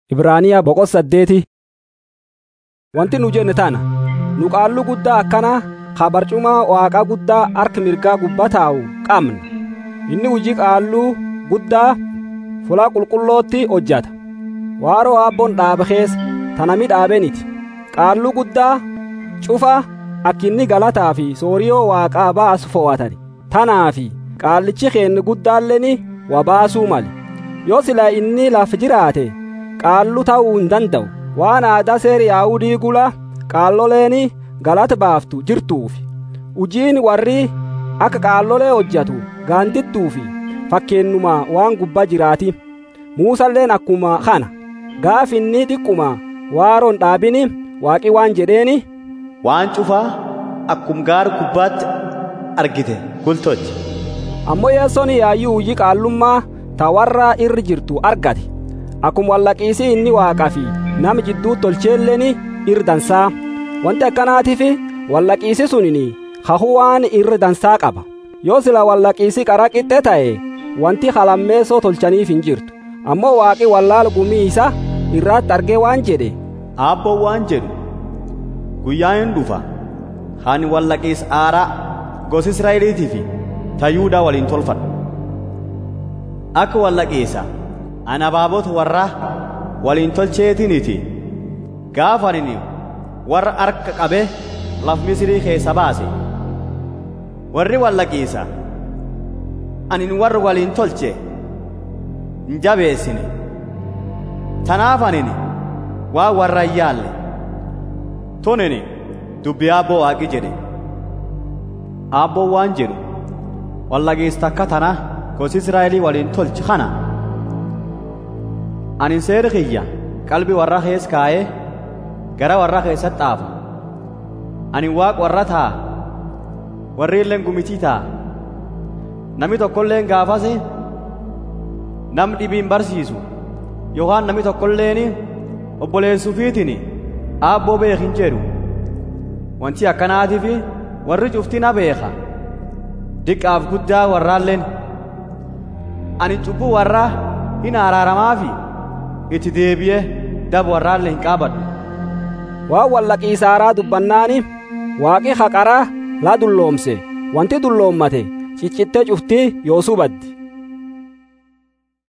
Ibraaniyaa boqot saddeeti. Wanti nu jenne tana nu qaalluu guddaa akkana ka barcuma waaqaa guddaa harka mirgaa gubbaa taa'u qabna. Inni hojii qaalluu guddaa fuula qulqullootti hojjata. Waaroo abboon dhaabe keessa tanami dhaabeniti. Qaalluu guddaa cufa akka inni galataa fi sooriyoo waaqaa baasu fo'atani. Tanaafi qaallichi keenya guddaalleen waa baasuu male. Yoo sila inni lafa jiraate qaalluu ta'uu hin danda'u. Waan aadaa seera Yaahudii gula qaalloleen galata baaftu jirtuufi. Ujiin warri akka qaallolee hojjatu gaandittuufi fakkeenyuma waan gubbaa jiraati. Muusalleen akkuma kana gaaf inni xiqquma waaroon dhaabini waaqi waan jedheeni. Waan cufaa akkum gaara gubbaatti argite gultotti. Ammoo yeessoon yaayyuu hojii qaallummaa ta warra irra jirtu argate. Akkuma wallaqiisii inni waaqaa fi nama jidduu tolcheelleen irra dansaa. Wanti akkanaatiif wallaqiisi sunini hahuu waan irra dansaa qaba. Yoo sila wallaqiisii qara qixxe ta'e wanti halammeessoo tolchaniif hin jirtu. Ammoo waaqi wallaala gumii isa irratti argee waan jedhe. Aabboon waan jedhu guyyaa hin dhufa hani wallaqiis aaraa gosa Israa'eliitii fi tayyuudaa waliin tolfadhu. Akka wallaqiisa ana abaabota warra waliin tolcheetiniiti gaafa ani warra harka qabe laf Misirii keessa baase. Warri wallaqiisa ani warra waliin tolche hin jabeessine. Tanaaf ani waa warra hin yaalle. Tonini dubbii aabboo waaqi jedhe. Aabboon waan jedhu wallaqiis takka tana gosi Israa'elii waliin tolche kana. Ani seera kiyya qalbii warra keessa kaa'ee gara warra keessatti dhaafa. Ani waaq warra ta'a. Warri illeen gumitii ta'a. Namni tokkolleen gaafas nam dhibiin barsiisu yookaan namni tokkolleen obboleessuufiitiin aabboo beekin jedhu. Wanti akkanaatiif warri cufti na beeka. Diqqaaf guddaa warraalleen. Ani cubbuu warraa hin araaramaafi itti deebi'ee daba warraallee hin qaabadhu. Waan wallaqiisaaraa dubbannaani waaqi haqaraa laa dulloomse wanti dulloommate ciccittee cuftii yoosuu baddi.